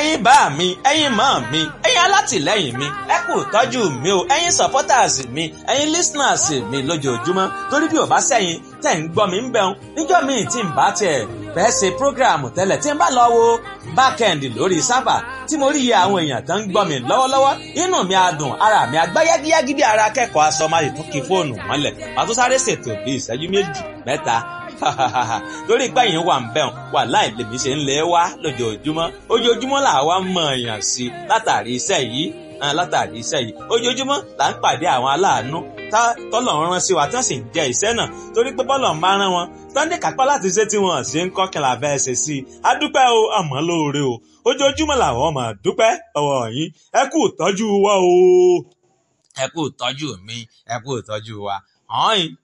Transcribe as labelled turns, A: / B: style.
A: ẹ̀yin bá mi ẹ̀yin mọ́ mi ẹ̀yin alátìlẹ́yìn mi ẹ kú tọ́jú mi o ẹ̀yin supporters mi ẹ̀yin listeners mi lójoojúmọ́ torí bí ò bá sẹ́yìn tẹ̀ ń gbọ́ mi ń bẹ̀rùn níjọ́ míì tí ń bá tiẹ̀ fẹ́ ṣe program tẹ́lẹ̀ tí ń bá lọ wo backend lórí sábà tí mo rí iye àwọn èèyàn tó ń gbọ́ mi lọ́wọ́lọ́wọ́ inú mi á dùn ara mi á gbá yágíyágí bí ara akẹ́kọ̀ọ́ aṣọ máa lè tún kí fóònù mọ́lẹ̀ màá tún sáré ṣètò bí ìṣẹ́jú méjì mẹ́ta torí pé yín wà ń bẹ̀rùn wà láì lèmi ṣe ń lé wá lójoojúmọ́ ojoojúmọ́ là wá mọ̀ èèyàn sí látàrí iṣẹ́ yìí látàrí iṣẹ́ yìí ojoojúmọ́ là ń pàdé àwọn aláàánú tọ́lọ̀ ń rán sí wa tí wọ́n sì ń jẹ iṣẹ́ náà torí pé bọ́lọ̀ ń bá rán wọn sunday kápá láti ṣe tí wọ́n ṣe ń kọ́ kìlà fẹ́ ṣe sí i a dúpẹ́ o àmọ́ lóore o ojoojúmọ́ làwọn máa dúpẹ́ ọwọ́ yín ẹ kú ìtọ́jú wa o ẹ kú ìtọ́jú mi ẹ kú ìtọ́jú wa hàn yín